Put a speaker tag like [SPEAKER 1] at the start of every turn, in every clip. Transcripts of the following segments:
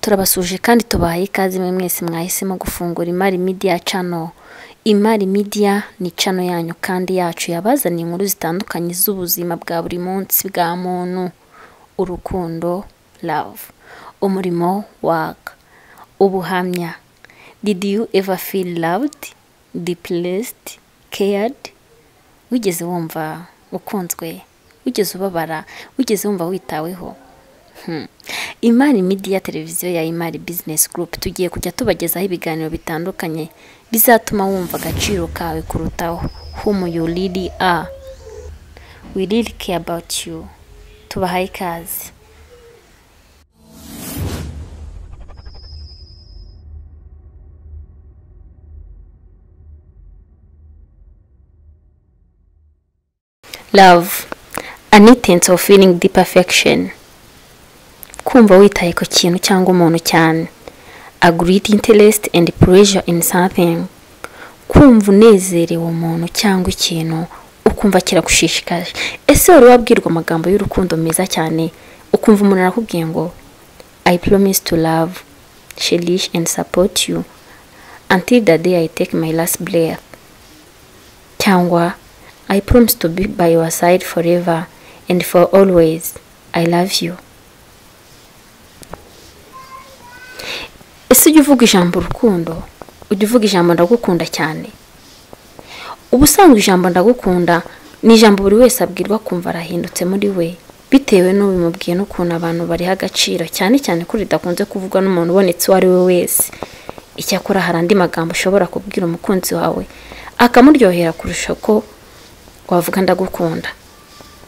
[SPEAKER 1] turabasuhuje kandi tubahaye ikaze mwe mwese mwahisemo gufungura imari media channel imari media ni channel yanyu kandi yacu yabazaniye inkuru zitandukanye z'ubuzima bwa buri munsi bwa muntu urukundo love umurimo work ubuhamya did you ever feel loved depressed cared wigeze wumva ukunzwe wigeze ubabara wigeze wumva witaweho imari media televiziyo ya imari business group tugiye kujya tubagezaho ibiganiro bitandukanye bizatuma wumva agaciro kawe kurutaho whom you really are we really care about you tubahaye ikaze love an intense of feeling deep affection kumva witaye ku kintu cyangwa umuntu cyane agreed interest and pleasure in something kumva unezerewe umuntu cyangwa ikintu ukumva kiragushishikaje ese wari wabwirwa amagambo y'urukundo meza cyane ukumva umuntu arakubwiye ngo i promise to love cherish and support you until the day i take my last breath cyangwa i promise to be by your side forever and for always i love you ese ujya uvuga ijambo urukundo ujya uvuga ijambo ndagukunda cyane uba usanga ijambo ndagukunda ni ijambo buri wese abwirwa kumva arahindutse muri we bitewe n'ubimubwiye n'ukuntu abantu bariha agaciro cyane cyane ko ridakunze kuvugwa n'umuntu ubonetse uwo ari we wese icyakora hari andi magambo ushobora kubwira umukunzi wawe akamuryohera kurusha ko wavuga ndagukunda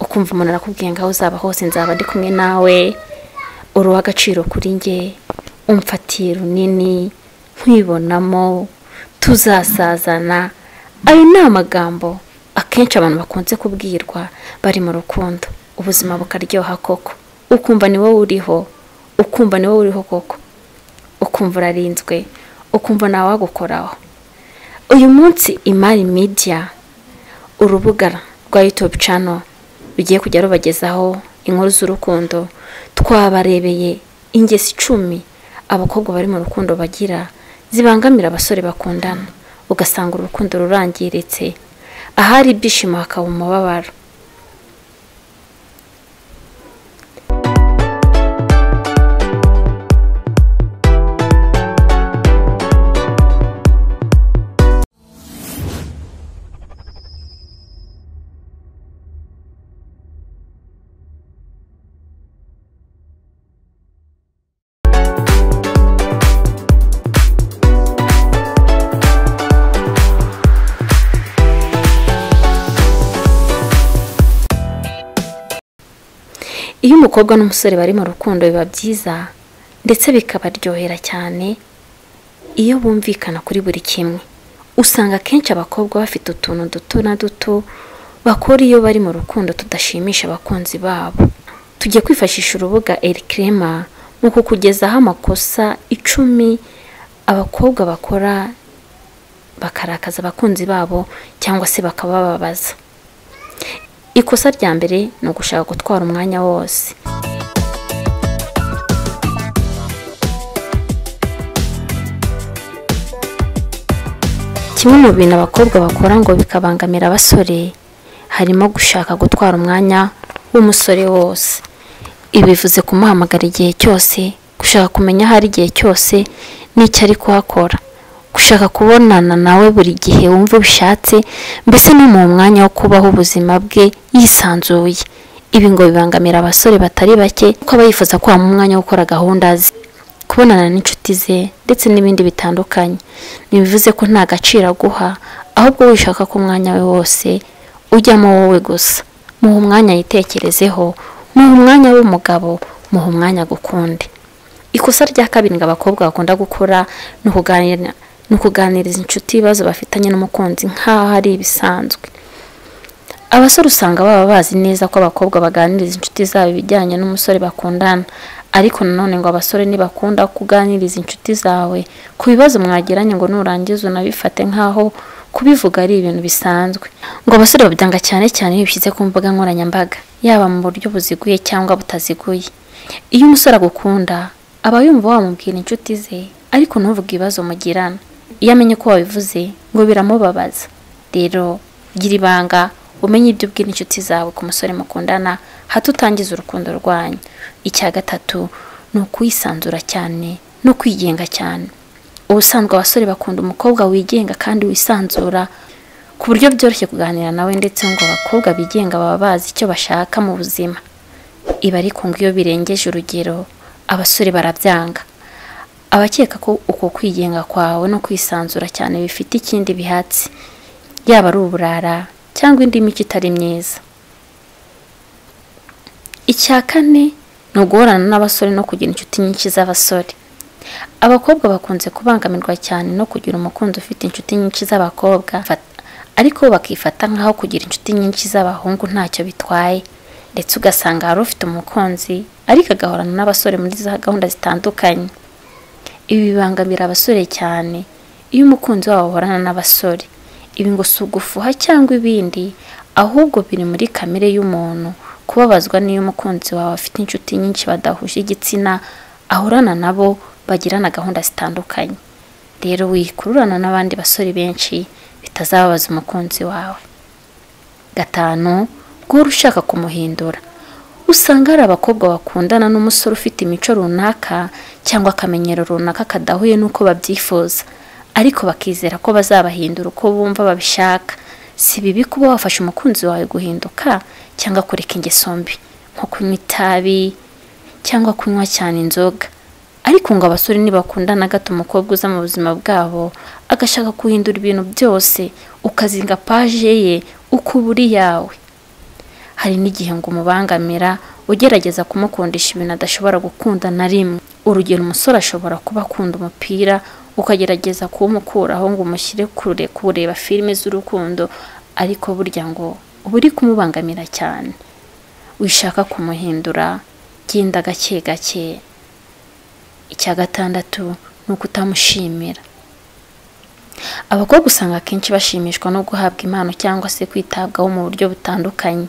[SPEAKER 1] ukumva umuntu arakubwiye ngo aho uzaba hose nzaba ndi kumwe nawe uruha agaciro kuri njye umfatiye runini nkwibonamo tuzasazana ayo ni amagambo akenshi abantu bakunze kubwirwa bari mu rukundo ubuzima bukaryoha koko ukumva ni wowe uriho ukumva ni wowe uriho koko ukumva urarinzwe ukumva nawe wagukoraho uyu munsi imari media urubuga rwa youtube channel rugiye kujya rubagezaho inkuru z'urukundo twabarebeye ingesi icumi abakobwa bari mu rukundo bagira zibangamira abasore bakundana ugasanga urukundo rurangiritse ahari ibyishimo hakaba umubabaro iyo umukobwa n'umusore bari mu rukundo biba byiza ndetse bikabaryohera cyane iyo bumvikana kuri buri kimwe usanga akenshi abakobwa bafite utuntu duto na duto bakora iyo bari mu rukundo tudashimisha abakunzi babo tujye kwifashisha urubuga erikirema mu kukugezaho amakosa icumi abakobwa bakora bakarakaza abakunzi babo cyangwa se bakabababaza ikosa rya mbere ni ugushaka gutwara umwanya wose kimwe mu bintu abakobwa bakora ngo bikabangamira abasore harimo gushaka gutwara umwanya w'umusore wose ibi bivuze kumuhamagara igihe cyose gushaka kumenya aho ari igihe cyose n'icyo ari kuhakora gushaka kubonana nawe buri gihe wumva ubishatse mbese no mu mwanya wo kubaho ubuzima bwe yisanzuye ibi ngo bibangamira abasore batari bake kuko aba yifuza ko mu mwanya wo gukora gahunda ze kubonana n'inshuti ze ndetse n'ibindi bitandukanye ntibivuze ko nta gaciro aguha ahubwo wishaka ko umwanya we wose ujyamo wowe gusa muha umwanya yitekerezeho muha umwanya w'umugabo muha umwanya gukunde ikosa rya kabiri ngo abakobwa bakunda gukora ni ukuganira ni ukuganiriza inshuti ibibazo bafitanye n'umukunzi nk'aho ari ibisanzwe abasore usanga baba bazi neza ko abakobwa baganiriza inshuti zabo ibijyanye n'umusore bakundana ariko nanone ngo abasore ntibakunda kuganiriza inshuti zawe ku bibazo mwagiranye ngo nurangiza unabifate nk'aho kubivuga ari ibintu bisanzwe ngo abasore babyanga cyane cyane iyo bishyize ku mbuga nkoranyambaga yaba mu buryo buziguye cyangwa butaziguye iyo umusore agukunda aba yumva wamubwira inshuti ze ariko ntuvuge ibibazo mugirana iyo amenye ko wabivuze ngo biramubabaza rero gira ibanga umenye ibyo ubwira inshuti zawe ku musore mukundana hato utangiza urukundo rwanyu icya gatatu ni ukuwisanzura cyane no kwigenga cyane ubusanzwe abasore bakunda umukobwa wigenga kandi wisanzura ku buryo byoroshye kuganira nawe ndetse ngo abakobwa bigenga baba bazi icyo bashaka mu buzima ibi ariko ngo iyo birengeje urugero abasore barabyanga abakeka ko uko kwigenga kwawe no kwisanzura cyane bifite ikindi bihatsi yaba ari uburara cyangwa indi mico itari myiza icya kane ni uguhorana n'abasore no kugira inshuti nyinshi z'abasore abakobwa bakunze kubangamirwa cyane no kugira umukunzi ufite inshuti nyinshi z'abakobwa ariko bakifata nk'aho kugira inshuti nyinshi z'abahungu ntacyo bitwaye ndetse ugasanga hari ufite umukunzi ariko agahorana n'abasore muri za gahunda zitandukanye ibi bibangamira abasore cyane iyo umukunzi wabo ahorana n'abasore ibi ngo si ugufuha cyangwa ibindi ahubwo biri muri kamere y'umuntu kubabazwa n'iyo umukunzi wawe afite inshuti nyinshi badahuje igitsina ahorana nabo bagirana gahunda zitandukanye rero wikururana n'abandi basore benshi bitazababaza umukunzi wawe gatanu guhora ushaka kumuhindura usanga hari abakobwa bakundana n'umusore ufite imico runaka cyangwa akamenyero runaka kadahuye n'uko babyifuza ariko bakizera ko bazabahindura uko bumva babishaka si bibi kuba wafasha umukunzi wawe guhinduka cyangwa kureka ingeso mbi nko kunywa itabi cyangwa kunywa cyane inzoga ariko ngo abasore ntibakundana gato umukobwa uza mu buzima bwabo agashaka guhindura ibintu byose ukazinga paje ye uko uba uri yawe hari n'igihe ngo umubangamira ugerageza kumukundisha ibintu adashobora gukunda na rimwe urugero umusore ashobora kuba akunda umupira ukagerageza kuwumukuraho ngo umushyire kure kureba filime z'urukundo ariko burya ngo uba uri kumubangamira cyane wishaka kumuhindura genda gake gake icya gatandatu ni ukutamushimira abakobwa usanga akenshi bashimishwa no guhabwa impano cyangwa se kwitabwaho mu buryo butandukanye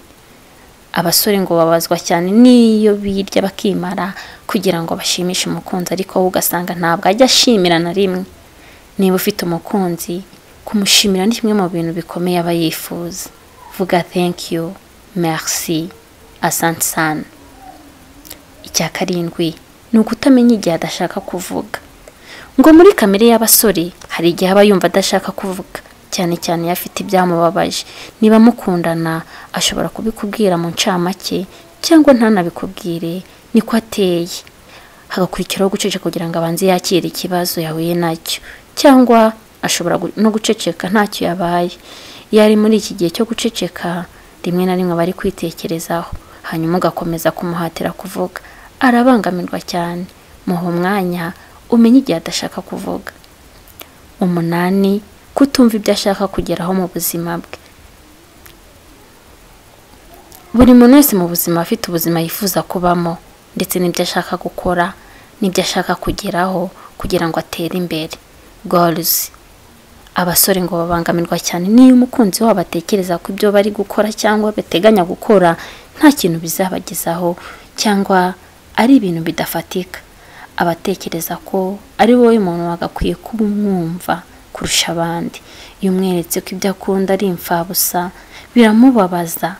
[SPEAKER 1] abasore ngo babazwa cyane n'iyo birya bakimara kugira ngo bashimishe umukunzi ariko wowe ugasanga ntabwo ajya ashimira na rimwe niba ufite umukunzi kumushimira ni kimwe mu bintu bikomeye aba yifuza vuga thank you merci asante sana icya karindwi ni ukutamenya igihe adashaka kuvuga ngo muri kamere y'abasore hari igihe aba yumva adashaka kuvuga cyane cyane iyo afite ibyamubabaje niba mukundana ashobora kubikubwira mu ncamake cyangwa ntanabikubwire niko ateye hagakurikiraho guceceka kugira ngo abanze yakire ikibazo yahuye nacyo cyangwa ashobora no guceceka ntacyo yabaye iyo ari muri iki gihe cyo guceceka rimwe na rimwe aba ari kwitekerezaho hanyuma ugakomeza kumuhatira kuvuga arabangamirwa cyane muha umwanya umenye igihe adashaka kuvuga umunani kutumva ibyo ashaka kugeraho mu buzima bwe buri muntu wese mu buzima afite ubuzima yifuza kubamo ndetse n'ibyo ashaka gukora n'ibyo ashaka kugeraho kugira ngo atere imbere gorizi abasore ngo babangamirwa cyane n'iyo umukunzi wabo atekereza ko ibyo bari gukora cyangwa bateganya gukora nta kintu bizabagezaho cyangwa ari ibintu bidafatika abatekereza ko ari wowe muntu wagakwiye kuba umwumva kurusha abandi iyo umweretse ko ibyo akunda ari imfabusa biramubabaza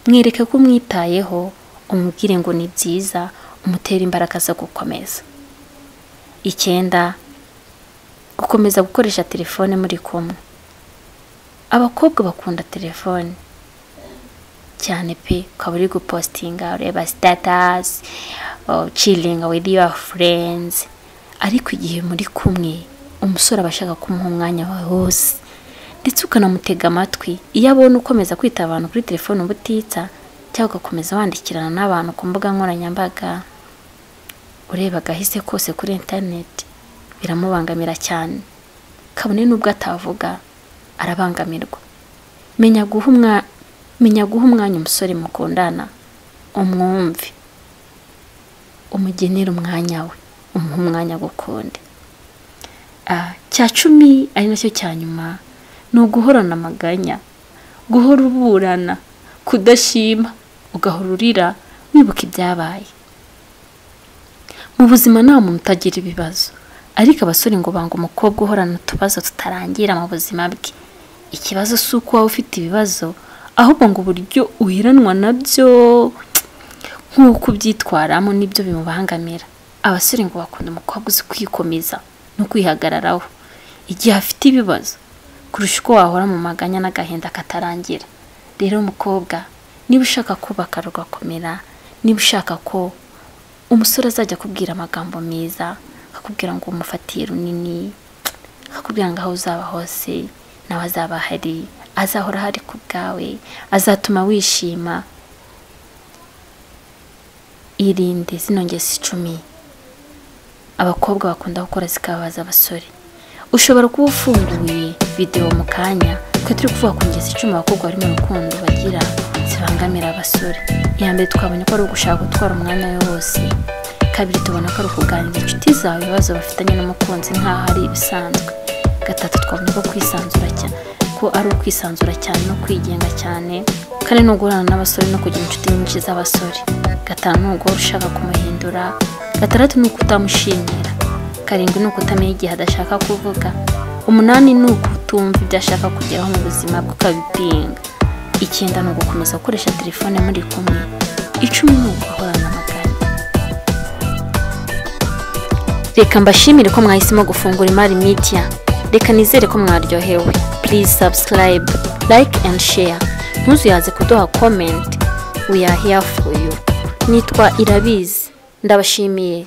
[SPEAKER 1] mwereke ko umwitayeho umubwire ngo ni byiza umutere imbaraga zo gukomeza icyenda gukomeza gukoresha telefone muri kumwe abakobwa bakunda telefone cyane pe ukaba uri gupositinga ureba sitatasi ciringa wivi yuwa furenzi ariko igihe muri kumwe umusore aba ashaka kumuha umwanya wawe wose ndetse ukanamutega amatwi iyo abona ukomeza kwita abantu kuri telefone ubutitsa cyangwa ugakomeza wandikirana n'abantu ku mbuga nkoranyambaga ureba agahise kose kuri interineti biramubangamira cyane kabone n'ubwo atavuga arabangamirwa menya guha umwanya menya guha umwanya umusore mukundana umwumve umugenera umwanya we umuha umwanya gukunde cya cumi ari nacyo cya nyuma ni uguhorana amaganya guhora uburana kudashima ugahora urira wibuka ibyabaye mu buzima nta muntu utagira ibibazo ariko abasore ngo banga umukobwa uhorana utubazo tutarangira mu buzima bwe ikibazo si uko waba ufite ibibazo ahubwo ngo uburyo uhiranwa nabyo nk'uko ubyitwaramo nibyo bimubangamira abasore ngo bakunda umukobwa uzi kwikomeza no kwihagararaho igihe afite ibibazo kurusha uko wahora mu maganya n'agahinda katarangira rero mukobwa niba ushaka kubaka rugakomera niba ushaka ko umusore azajya akubwira amagambo meza akakubwira ngo umufatiye runini akakubwira ngo aho uzaba hose nawe azaba ahari azahora ahari ku bwawe azatuma wishima irinde zino ngezi icumi abakobwa bakunda gukora zikababaza abasore ushobora kuba ufunguye videwo mu kanya twe turi kuvuga ku ngezi icumi abakobwa bari mu rukundo bagira zibangamira abasore iya mbere twabonye ko ari ugushaka gutwara umwanya we wose kabiri tubona ko ari ukuganira inshuti zawe ibibazo bafitanye n'umukunzi nk'aho ari ibisanzwe gatatu twabonye ko kwisanzura cyane ko ari ukwisanzura cyane no kwigenga cyane kane ni uguhorana n'abasore no kugira inshuti nyinshi z'abasore gatanu ni uguhora ushaka kumuhindura gatandatu ni ukutamushimira karindwi ni ukutamenya igihe adashaka kuvuga umunani ni ukutumva ibyo ashaka kugeraho mu buzima bwe ukabipinga icyenda ni ugukomeza gukoresha telefone muri kumwe icumi ni uguhorana amagana reka mbashimire ko mwahisemo gufungura imari media reka nizere ko mwaryohewe please subscribe like and share ntuzuyaze kuduha comment we are here for you nitwa irabizi ndabashimiye